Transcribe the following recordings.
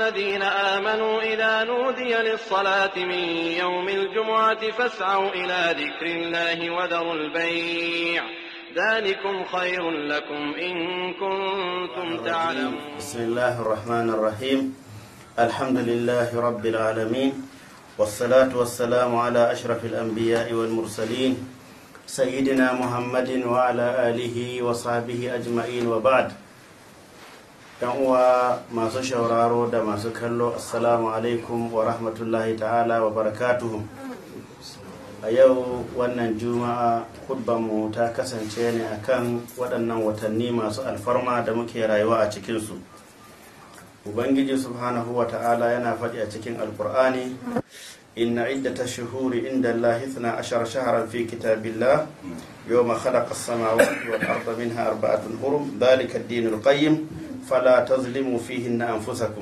الذين آمنوا إذا نودي للصلاة من يوم الجمعة فاسعوا إلى ذكر الله وذروا البيع ذلكم خير لكم إن كنتم تعلمون بسم الله الرحمن الرحيم الحمد لله رب العالمين والصلاة والسلام على أشرف الأنبياء والمرسلين سيدنا محمد وعلى آله وصحبه أجمعين وبعد yan uwa masu shauraro da masu kallo assalamu alaikum wa rahmatullahi ta'ala wa barakatuhu a yau wannan juma'a mu ta kasance ne akan waɗannan watanni masu alfarma da muke rayuwa a cikinsu ubangiji subhanahu wa ta'ala yana faɗi a cikin alkur'ani inna iddata shuhuri inda Allah ithna ashara shaharan fi kitabillah yawma khalaqa as-samawati wal arda minha arba'atun hurum dhalika ad-dinul qayyim fala tazlimu fihinna anfusakum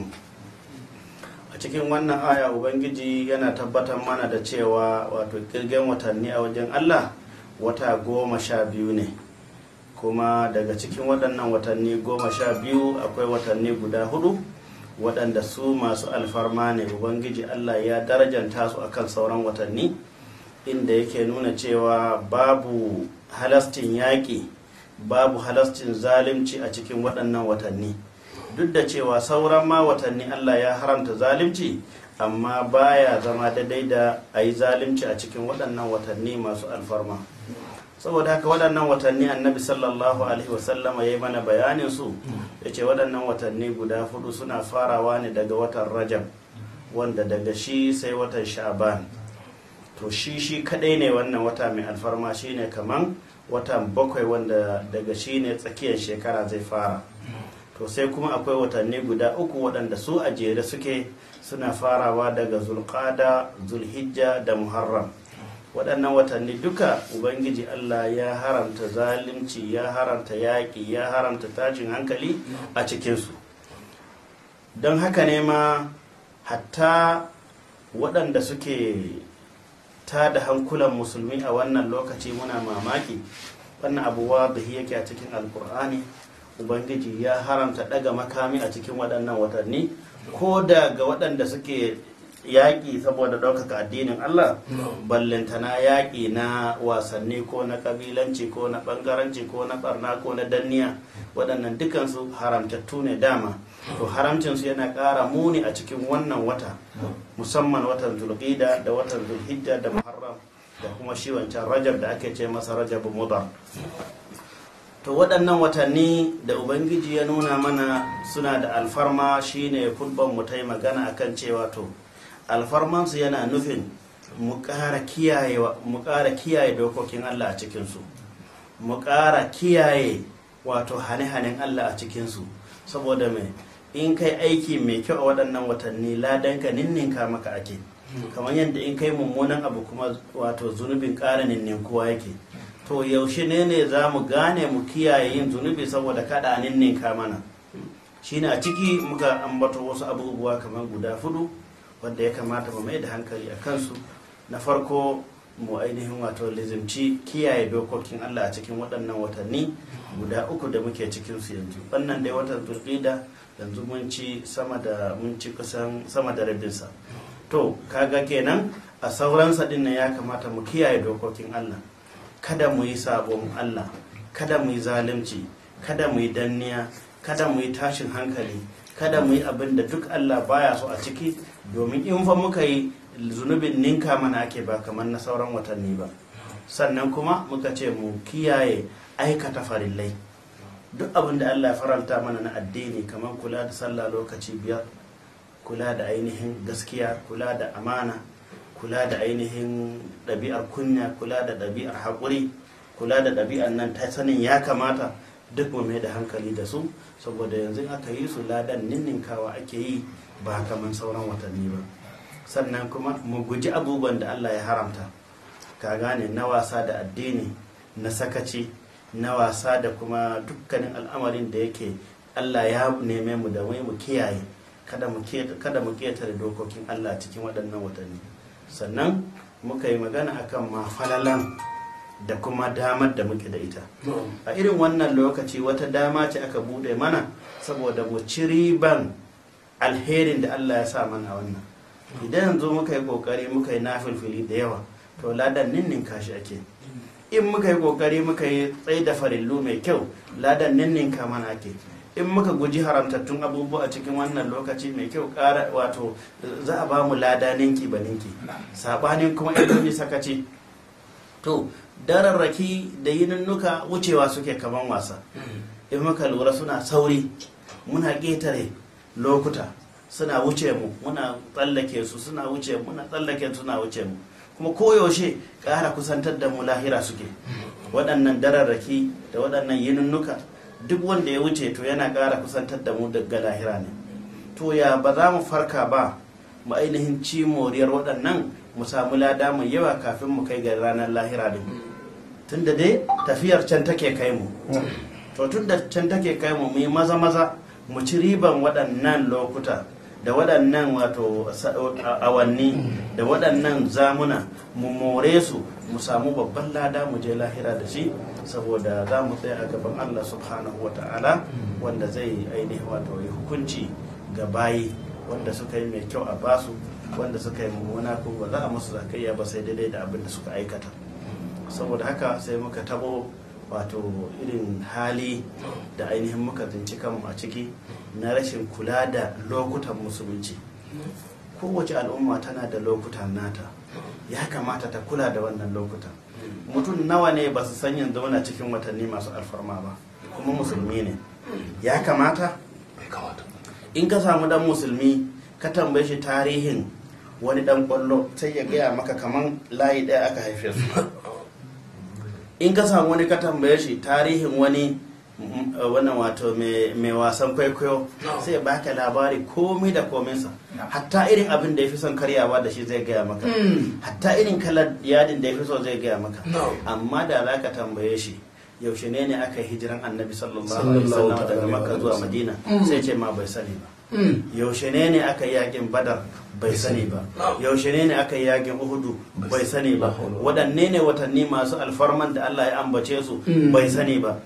a cikin wannan aya ubangiji yana tabbatar mana da cewa wato kirgen watanni a wajen Allah wata goma sha biyu ne kuma daga cikin waɗannan watanni goma sha biyu akwai watanni guda hudu waɗanda su masu alfarma ne ubangiji Allah ya darajanta su akan sauran watanni inda yake nuna cewa babu halastin yaƙi babu halastin zalunci a cikin waɗannan watanni duk da cewa sauran ma watanni Allah ya haramta zalunci amma baya zama daidai da a yi zalunci a cikin waɗannan watanni masu alfarma saboda haka waɗannan watanni annabi sallallahu alaihi wasallama ya yi mana bayanin su ya ce waɗannan watanni guda hudu suna farawa ne daga watan rajab wanda daga shi sai watan sha'ban to shi shi kadai ne wannan wata mai alfarma shine kaman watan bakwai wanda daga shi ne tsakiyar shekara zai fara to sai kuma akwai watanni guda uku waɗanda su a jere suke suna farawa daga zulqada zulhijja da muharram waɗannan watanni duka ubangiji allah ya haramta zalunci ya haramta yaƙi ya haramta tashin hankali a cikinsu don haka ne ma hatta waɗanda suke ta da hankulan musulmi a wannan lokaci muna mamaki wannan abuwa da yake a cikin alkur'ani ubangiji ya haramta daga makami a cikin waɗannan watanni ko da ga waɗanda suke yaƙi saboda ɗaukaka addinin allah ballantana yaƙi na wasanni ko na ƙabilanci ko na ɓangaranci ko na ɓarna ko na danniya waɗannan dukansu haramtattu ne dama to haramcinsu yana ƙara muni a cikin wannan wata musamman watan zulqida da watan zulhijja da muharram da kuma shi wancan rajab da ake ce masa rajab mudar to waɗannan watanni da ubangiji ya nuna mana suna da alfarma shine kulban mu ta yi magana akan cewa to alfarmansu yana nufin mu ƙara kiyaye dokokin allah a cikinsu mu ƙara kiyaye wato hane-hanen allah a cikinsu saboda mai in kai aiki mai kyau a waɗannan watanni ladanka ninninka maka ake kamar yadda in kai mummunan abu kuma wato zunubin ƙara ninninkuwa yake to yaushe ne ne za mu gane mu kiyaye yin zunubi saboda kada ninninka mana shine a ciki muka ambato wasu abubuwa kamar guda fudu wanda ya kamata mu mai da hankali a kansu na farko mu ainihin wato lizimci kiyaye dokokin Allah a cikin waɗannan watanni guda uku da muke cikinsu yanzu wannan dai watan zulqida yanzu mun ci sama da mun ci kusan sama da rabinsa to kaga kenan a sauransa din ya kamata mu kiyaye dokokin Allah kada mu yi sabon Allah kada mu yi zalunci kada mu yi danniya kada mu yi tashin hankali kada mu yi abin da duk Allah baya so a ciki domin in fa muka yi zunubin ninka mana ake ba kamar na sauran watanni ba sannan kuma muka ce mu kiyaye aikata farillai duk abin da Allah ya faranta mana na addini kamar kula da sallah lokaci biyar kula da ainihin gaskiya kula da amana kula da ainihin ɗabi'ar kunya kula da ɗabi'ar haƙuri kula da ɗabi'ar nan ta sanin ya kamata duk mu mai da hankali da su saboda yanzu aka yi su ladan ninninkawa ake yi ba kamar sauran watanni ba sannan kuma mu guji abubuwan da Allah ya haramta ka gane na wasa da addini na sakaci na wasa da kuma dukkanin al'amarin da yake Allah ya neme mu da mai mu kiyaye kada mu ketare dokokin Allah cikin waɗannan watanni sannan muka yi magana akan mafalalan da kuma damar da muke da ita a irin wannan lokaci wata dama ce aka bude mana saboda mu ci riban alherin da Allah ya sa mana wannan idan yanzu muka yi kokari muka yi nafilfili da yawa to ladan ninnin kashi ake in muka yi kokari muka yi tsaye da farillu mai kyau ladan ninnin ka mana ake in muka guji haramtattun abubuwa a cikin wannan lokaci mai kyau kara wato za a ba mu lada ninki ba ninki sabanin kuma in yi sakaci to dararraki da yininnuka wucewa suke kaman wasa in muka lura suna sauri muna ƙetare lokuta suna wuce mu muna tsallake su suna wuce muna tsallake suna wuce mu kuma koyaushe ƙara kusantar da mu lahira suke waɗannan dararraki da waɗannan yininnuka duk wanda ya wuce to yana ƙara kusantar da mu daga lahira ne to ya ba za mu farka ba mu ainihin ci moriyar waɗannan mu samu lada mai yawa kafin mu kai ga ranar lahira din tunda dai tafiyar can take kai mu to tunda can take kai mu mu yi maza maza mu ci riban waɗannan lokuta da waɗannan wato awanni da waɗannan zamuna mu more su mu samu babban lada mu je lahira da shi saboda za mu tsaya a gaban Allah subhanahu wa ta'ala wanda zai ainihi wato yi hukunci ga bayi wanda suka yi mai kyau a basu wanda suka yi mummuna ko ba za a musu zakayya ba sai daidai da abin da suka aikata saboda haka sai muka tabo wato irin hali da ainihin muka zinci kanmu a ciki na rashin kula da lokutan musulunci kowace al'umma tana da lokutan nata ya kamata ta kula da wannan lokutan mutum nawa ne ba su san yanzu muna cikin watanni masu alfarma ba kuma musulmi ne ya kamata in ka samu dan musulmi ka tambaye shi tarihin wani dan kwallo sai ya gaya maka kaman layi ɗaya aka haife su in ka samu wani ka tambaye shi tarihin wani wannan wato mai wasan kwaikwayo sai ya baka labari komai da kominsa hatta irin abin da ya fi son karyawa da shi zai gaya maka hatta irin kalar yadin da ya fi so zai gaya maka amma da za ka tambaye shi yaushe ne ne aka yi hijiran annabi sallallahu alaihi wasallam daga makka zuwa madina sai ce ma bai sani ba yaushe ne ne aka yi yakin badar bai sani ba yaushe ne ne aka yi yakin uhudu bai sani ba waɗanne ne watanni masu alfarman da allah ya ambace su bai sani ba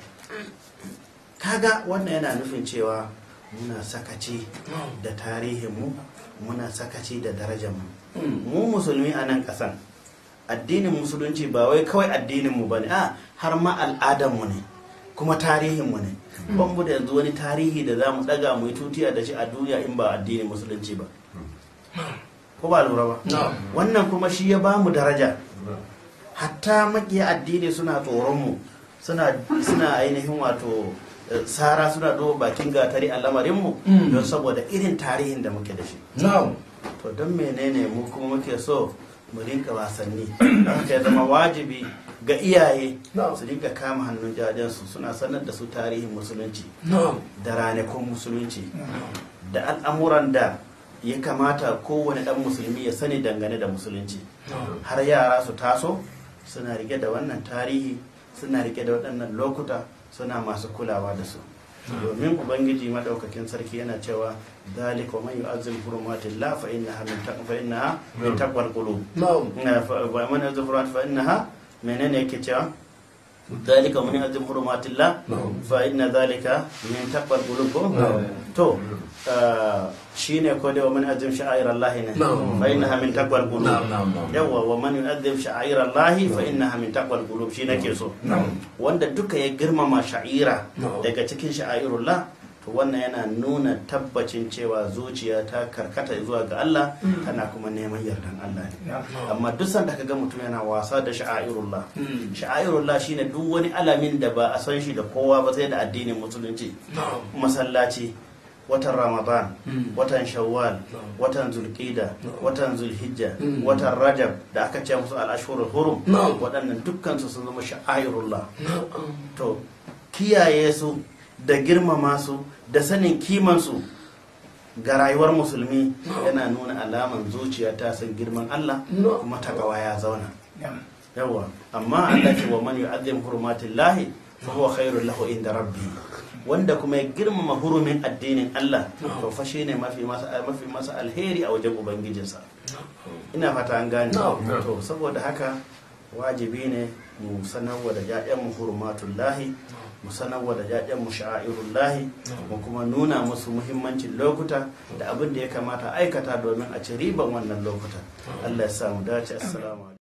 kaga wannan yana nufin cewa muna sakaci da tarihinmu muna sakaci da darajarmu mu musulmi a nan ƙasan addinin musulunci ba wai kawai addininmu ba ne a har ma al'adarmu ne kuma tarihinmu ne ban mu da yanzu wani tarihi da za mu ɗaga mu yi tutiya da shi a duniya in ba addinin musulunci ba ko ba lura ba wannan kuma shi ya ba mu daraja hatta makiya addini suna tsoronmu suna ainihin wato sara suna ɗo bakin gatari a lamarinmu don saboda irin tarihin da muke da shi to don menene mu kuma muke so mu rinka wasanni haka ya zama wajibi ga iyaye su rinka kama hannun jajensu suna sanar da su tarihin musulunci da ranakun musulunci da al'amuran da ya kamata kowane ɗan musulmi ya sani dangane da musulunci har yara su taso suna rike da wannan tarihi suna rike da waɗannan lokuta suna masu kulawa da su domin ubangiji madaukakin sarki yana cewa dalika man yu'azzim hurumatillah fa innaha min taqwa fa innaha min taqwal qulub wa man yu'azzim hurumat fa innaha menene yake cewa dalika man yu'azzim hurumatillah fa inna dalika min taqwal qulub to shine ko da man yu'azzim sha'air Allah ne fa innaha min taqwal qulub yawa wa man yu'azzim sha'air Allah fa innaha min taqwal qulub shi nake so wanda duka ya girmama sha'ira daga cikin sha'airullah to wannan yana nuna tabbacin cewa zuciya ta karkata zuwa ga Allah tana kuma neman yardan Allah ne amma duk sanda kaga mutum yana wasa da sha'airullah sha'airullah shine duk wani alamin da ba a san shi da kowa ba sai da addinin musulunci masallaci watan ramadan watan shawwal watan zulqida watan zulhijja watan rajab da aka ce musu al'ashurul hurum waɗannan dukkansu sun zama sha'airullah to kiyaye su da girmama su da sanin kimansu ga rayuwar musulmi yana nuna alaman zuciya ta san girman Allah kuma takawa ya zauna yawa amma Allah ce wa man yu'azzim hurumatillahi fa huwa khairul lahu inda rabbi wanda kuma ya girmama hurumin addinin Allah to fa shine mafi masa mafi masa alheri a wajen ubangijinsa ina fata an gane to saboda haka wajibi ne mu sanarwa da mu hurmatullahi mu sanarwa da jajen mu sha'irullahi mu kuma nuna musu muhimmancin lokuta da abin da ya kamata aikata domin a ci riban wannan lokuta Allah ya sa mu dace assalamu